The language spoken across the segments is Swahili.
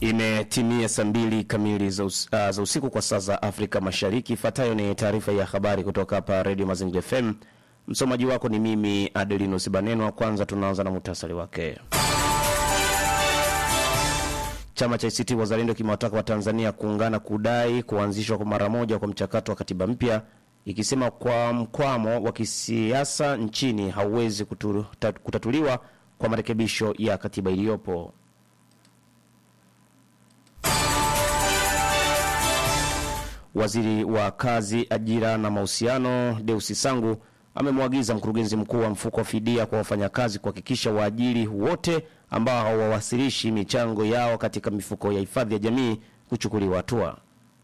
Imetimia saa mbili kamili za, us, uh, za usiku kwa saa za Afrika Mashariki. Ifuatayo ni taarifa ya habari kutoka hapa Radio Mazingira FM. Msomaji wako ni mimi Adelino Sibanenwa. Kwanza tunaanza na muhtasari wake. Chama cha ACT Wazalendo kimewataka Watanzania kuungana kudai kuanzishwa kwa mara moja kwa mchakato wa katiba mpya, ikisema kwa mkwamo wa kisiasa nchini hauwezi kutu, kutatuliwa kwa marekebisho ya katiba iliyopo. Waziri wa Kazi, Ajira na Mahusiano Deusi Sangu amemwagiza mkurugenzi mkuu wa mfuko wa fidia kwa wafanyakazi kuhakikisha waajiri wote ambao hawawasilishi michango yao katika mifuko ya hifadhi ya jamii kuchukuliwa hatua.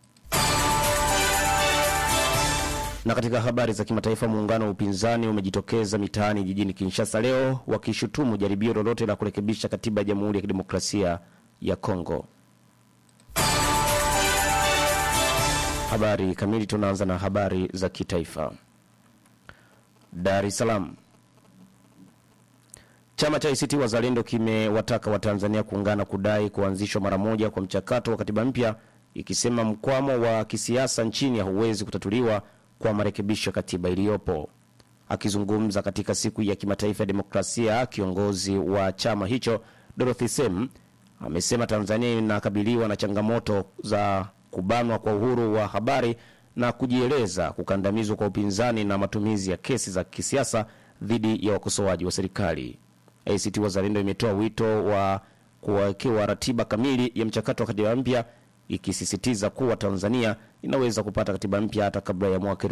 Na katika habari za kimataifa, muungano wa upinzani umejitokeza mitaani jijini Kinshasa leo wakishutumu jaribio lolote la kurekebisha katiba ya Jamhuri ya Kidemokrasia ya Kongo. Habari kamili, tunaanza na habari za kitaifa. Dar es Salaam. Chama cha ACT Wazalendo kimewataka Watanzania kuungana kudai kuanzishwa mara moja kwa mchakato wa katiba mpya, ikisema mkwamo wa kisiasa nchini hauwezi kutatuliwa kwa marekebisho ya katiba iliyopo. Akizungumza katika siku ya kimataifa ya demokrasia, kiongozi wa chama hicho Dorothy Sem amesema Tanzania inakabiliwa na changamoto za kubanwa kwa uhuru wa habari na kujieleza, kukandamizwa kwa upinzani na matumizi ya kesi za kisiasa dhidi ya wakosoaji wa serikali. ACT Wazalendo imetoa wito wa kuwekewa ratiba kamili ya mchakato wa katiba mpya, ikisisitiza kuwa Tanzania inaweza kupata katiba mpya hata kabla ya mwaka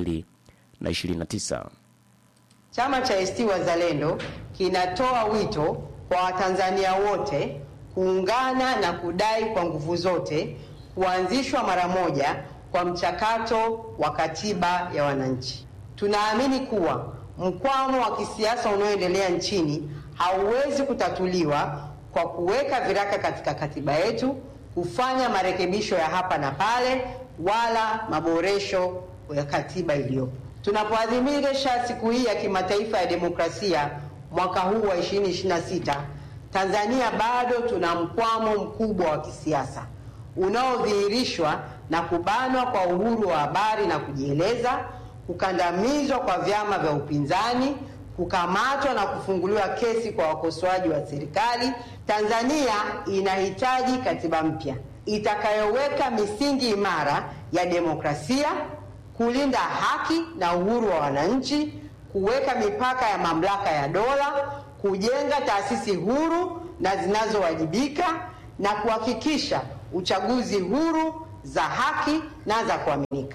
2029. Chama cha ACT Wazalendo kinatoa wito kwa Watanzania wote kuungana na kudai kwa nguvu zote kuanzishwa mara moja kwa mchakato wa katiba ya wananchi. Tunaamini kuwa mkwamo wa kisiasa unaoendelea nchini hauwezi kutatuliwa kwa kuweka viraka katika katiba yetu, kufanya marekebisho ya hapa na pale, wala maboresho ya katiba iliyopo. Tunapoadhimisha siku hii ya kimataifa ya demokrasia mwaka huu wa 2026, Tanzania bado tuna mkwamo mkubwa wa kisiasa unaodhihirishwa na kubanwa kwa uhuru wa habari na kujieleza, kukandamizwa kwa vyama vya upinzani, kukamatwa na kufunguliwa kesi kwa wakosoaji wa serikali. Tanzania inahitaji katiba mpya itakayoweka misingi imara ya demokrasia, kulinda haki na uhuru wa wananchi, kuweka mipaka ya mamlaka ya dola, kujenga taasisi huru na zinazowajibika na kuhakikisha uchaguzi huru za haki na za kuaminika.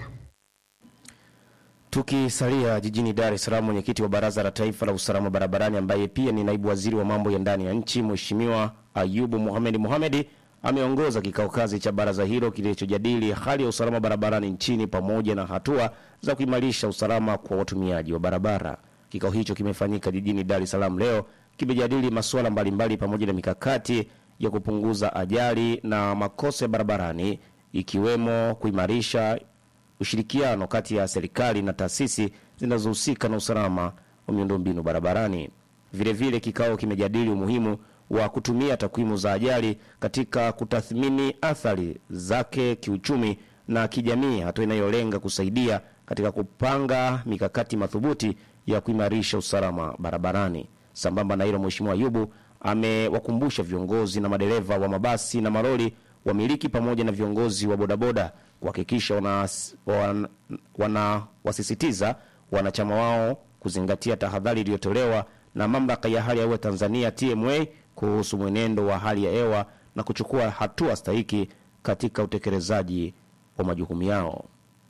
Tukisalia jijini Dar es Salaam, mwenyekiti wa Baraza la Taifa la Usalama Barabarani ambaye pia ni naibu waziri wa mambo ya ndani ya nchi Mheshimiwa Ayubu Mohamed Mohamed ameongoza kikao kazi cha baraza hilo kilichojadili hali ya usalama barabarani nchini pamoja na hatua za kuimarisha usalama kwa watumiaji wa barabara. Kikao hicho kimefanyika jijini Dar es Salaam leo, kimejadili masuala mbalimbali pamoja na mikakati ya kupunguza ajali na makosa ya barabarani ikiwemo kuimarisha ushirikiano kati ya serikali na taasisi zinazohusika na usalama wa miundombinu barabarani. Vilevile, kikao kimejadili umuhimu wa kutumia takwimu za ajali katika kutathmini athari zake kiuchumi na kijamii, hatua inayolenga kusaidia katika kupanga mikakati madhubuti ya kuimarisha usalama barabarani. Sambamba na hilo, Mheshimiwa Ayubu amewakumbusha viongozi na madereva wa mabasi na malori, wamiliki pamoja na viongozi wa bodaboda kuhakikisha wanawasisitiza wana, wanachama wao kuzingatia tahadhari iliyotolewa na mamlaka ya hali ya hewa Tanzania TMA kuhusu mwenendo wa hali ya hewa na kuchukua hatua stahiki katika utekelezaji wa majukumu yao.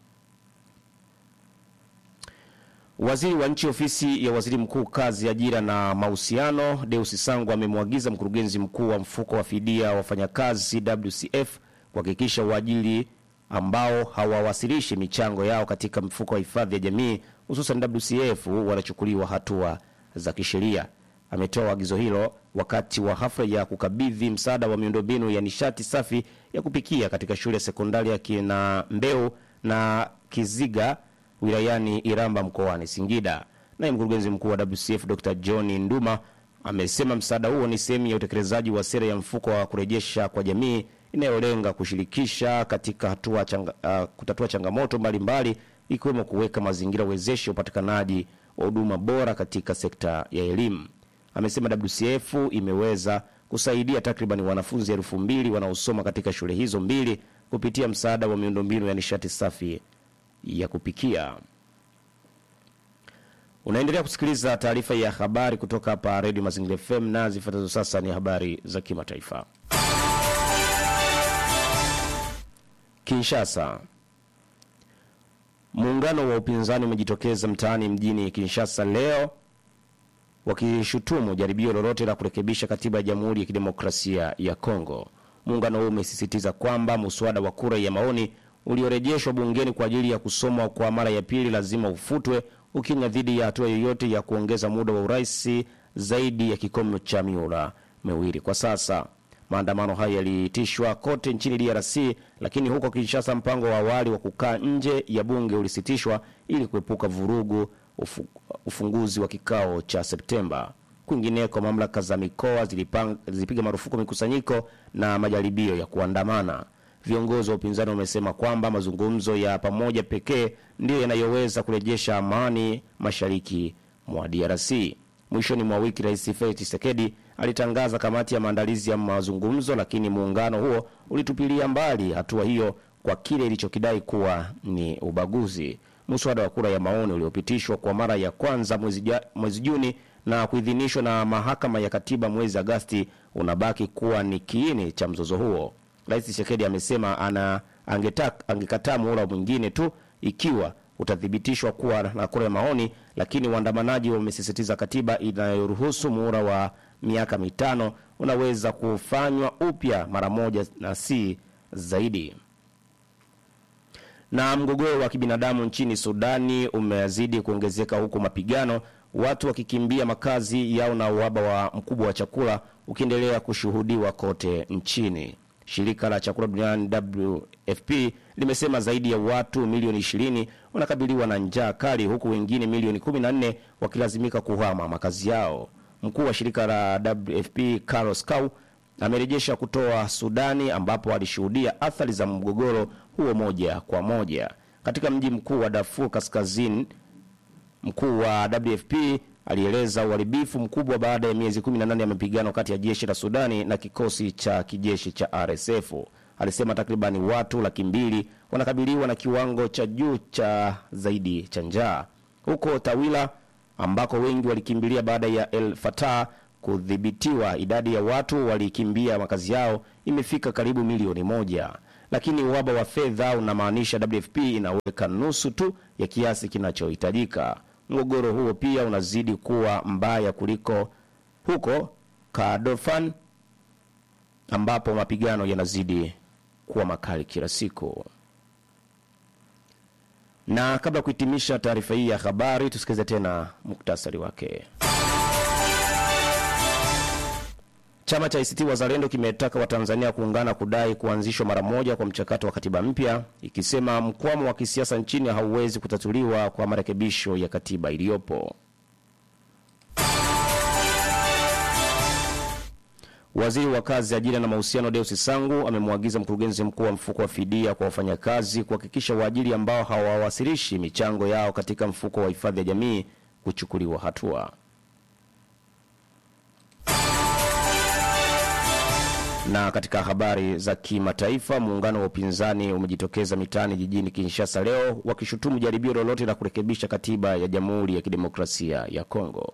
Waziri wa nchi ofisi ya waziri mkuu kazi, ajira na mahusiano Deusi Sangu amemwagiza mkurugenzi mkuu wa mfuko wa fidia wafanyakazi WCF kuhakikisha waajiri ambao hawawasilishi michango yao katika mfuko wa hifadhi ya jamii hususan WCF wanachukuliwa hatua za kisheria. Ametoa agizo hilo wakati wa hafla ya kukabidhi msaada wa miundombinu ya nishati safi ya kupikia katika shule ya sekondari ya Kina Mbeu na Kiziga wilayani Iramba mkoani Singida. Naye mkurugenzi mkuu wa WCF Dr. John Nduma amesema msaada huo ni sehemu ya utekelezaji wa sera ya mfuko wa kurejesha kwa jamii inayolenga kushirikisha katika hatua changa, uh, kutatua changamoto mbalimbali ikiwemo kuweka mazingira wezeshi ya upatikanaji wa huduma bora katika sekta ya elimu. Amesema WCF imeweza kusaidia takriban wanafunzi elfu mbili wanaosoma katika shule hizo mbili kupitia msaada wa miundombinu ya nishati safi ya kupikia. Unaendelea kusikiliza taarifa ya habari kutoka hapa Radio Mazingira FM na zifuatazo sasa ni habari za kimataifa. Kinshasa. Muungano wa upinzani umejitokeza mtaani mjini Kinshasa leo wakishutumu jaribio lolote la kurekebisha katiba ya Jamhuri ya Kidemokrasia ya Kongo. Muungano huo umesisitiza kwamba muswada wa kura ya maoni uliorejeshwa bungeni kwa ajili ya kusomwa kwa mara ya pili lazima ufutwe, ukinya dhidi ya hatua yoyote ya kuongeza muda wa urais zaidi ya kikomo cha miula miwili. Kwa sasa maandamano hayo yaliitishwa kote nchini DRC, lakini huko Kinshasa mpango wa awali wa kukaa nje ya bunge ulisitishwa ili kuepuka vurugu ufu, ufunguzi wa kikao cha Septemba. Kwingineko, mamlaka za mikoa zilipang, zilipiga marufuku mikusanyiko na majaribio ya kuandamana. Viongozi wa upinzani wamesema kwamba mazungumzo ya pamoja pekee ndiyo yanayoweza kurejesha amani mashariki mwa DRC. Mwishoni mwa wiki, Rais Felix Tshisekedi alitangaza kamati ya maandalizi ya mazungumzo, lakini muungano huo ulitupilia mbali hatua hiyo kwa kile ilichokidai kuwa ni ubaguzi. Muswada wa kura ya maoni uliopitishwa kwa mara ya kwanza mwezi, ja, mwezi Juni na kuidhinishwa na mahakama ya katiba mwezi Agasti unabaki kuwa ni kiini cha mzozo huo. Rais Tshisekedi amesema ana angekataa muhula mwingine tu ikiwa utathibitishwa kuwa na kura ya maoni, lakini waandamanaji wamesisitiza katiba inayoruhusu muhula wa miaka mitano unaweza kufanywa upya mara moja na si zaidi. Na mgogoro wa kibinadamu nchini Sudani umezidi kuongezeka huku mapigano, watu wakikimbia makazi yao na uhaba wa mkubwa wa chakula ukiendelea kushuhudiwa kote nchini. Shirika la chakula duniani WFP limesema zaidi ya watu milioni 20 wanakabiliwa na njaa kali huku wengine milioni 14 wakilazimika kuhama makazi yao. Mkuu wa shirika la WFP Carlos Cow amerejesha kutoa Sudani ambapo alishuhudia athari za mgogoro huo moja kwa moja. Katika mji mkuu wa Darfur Kaskazini, mkuu wa WFP alieleza uharibifu mkubwa baada ya miezi 18 ya mapigano kati ya jeshi la Sudani na kikosi cha kijeshi cha RSF. Alisema takribani watu laki mbili wanakabiliwa na kiwango cha juu cha zaidi cha njaa. Huko Tawila ambako wengi walikimbilia baada ya El Fatah kudhibitiwa, idadi ya watu walikimbia makazi yao imefika karibu milioni moja, lakini uhaba wa fedha unamaanisha WFP inaweka nusu tu ya kiasi kinachohitajika. Mgogoro huo pia unazidi kuwa mbaya kuliko huko Kordofan ambapo mapigano yanazidi kuwa makali kila siku. Na kabla ya kuhitimisha taarifa hii ya habari, tusikilize tena muktasari wake. Chama cha ACT Wazalendo kimetaka Watanzania kuungana kudai kuanzishwa mara moja kwa mchakato wa katiba mpya, ikisema mkwamo wa kisiasa nchini hauwezi kutatuliwa kwa marekebisho ya katiba iliyopo. Waziri wa Kazi, Ajira na Mahusiano Deus Sangu amemwagiza mkurugenzi mkuu wa mfuko wa fidia kwa wafanyakazi kuhakikisha waajiri ambao hawawasilishi michango yao katika mfuko wa hifadhi ya jamii kuchukuliwa hatua. Na katika habari za kimataifa, muungano wa upinzani umejitokeza mitaani jijini Kinshasa leo wakishutumu jaribio lolote la kurekebisha katiba ya Jamhuri ya Kidemokrasia ya Kongo.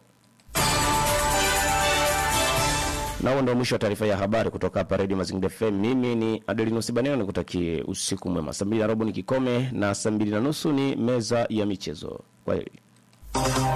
Na huo ndio mwisho wa taarifa ya habari kutoka hapa Radio Mazingira FM. Mimi ni Adelinus Baneno, nikutakie usiku mwema. Saa mbili na robo ni kikome na saa mbili na nusu ni meza ya michezo. Kwa heri.